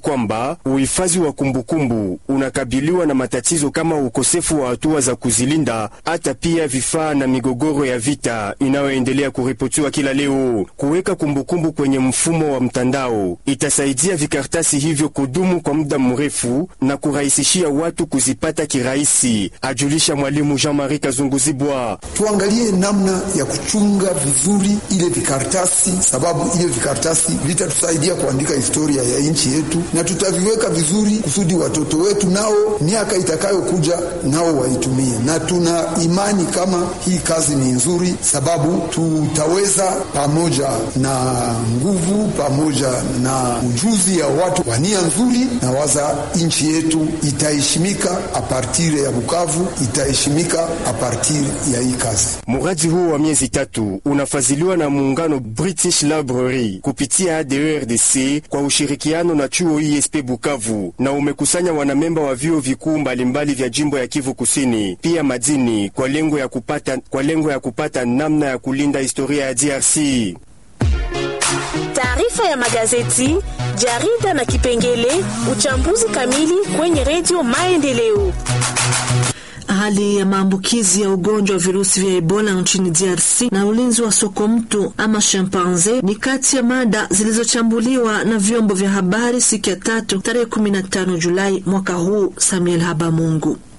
kwamba uhifadhi wa kumbukumbu unakabiliwa na matatizo kama ukosefu wa hatua za kuzilinda, hata pia vifaa na migogoro ya vita inayoendelea kuripotiwa kila leo. Kuweka kumbukumbu kwenye mfumo wa mtandao itasaidia vikartasi hivyo kudumu kwa muda mrefu na kurahisishia watu kuzipata kirahisi, ajulisha mwalimu Jean-Marie Kazunguzibwa. Tuangalie namna ya kuchunga vizuri ile vikaratasi, sababu ile vikaratasi vitatusaidia kuandika historia ya nchi yetu, na tutaviweka vizuri kusudi watoto wetu nao miaka itakayokuja nao waitumie, na tuna imani kama hii kazi ni nzuri, sababu tutaweza pamoja na nguvu pamoja na ujuzi ya watu wa nia nzuri, na waza nchi yetu itaheshimika apartire ya Bukavu, itaheshimika apartire ya hii kazi. Muradi huu wa miezi tatu unafadhiliwa na muungano British Library kupitia ADERDC kwa ushirikiano na chuo ISP Bukavu na umekusanya wanamemba wa vyuo vikuu mbalimbali vya jimbo ya Kivu Kusini, pia madini kwa lengo ya kupata, kwa lengo ya kupata namna ya kulinda historia ya DRC. Taarifa ya magazeti, jarida na kipengele uchambuzi kamili kwenye redio Maendeleo. Hali ya maambukizi ya ugonjwa wa virusi vya Ebola nchini DRC na ulinzi wa soko mtu ama chimpanze ni kati ya mada zilizochambuliwa na vyombo vya habari siku ya tatu tarehe 15 Julai mwaka huu. Samuel Habamungu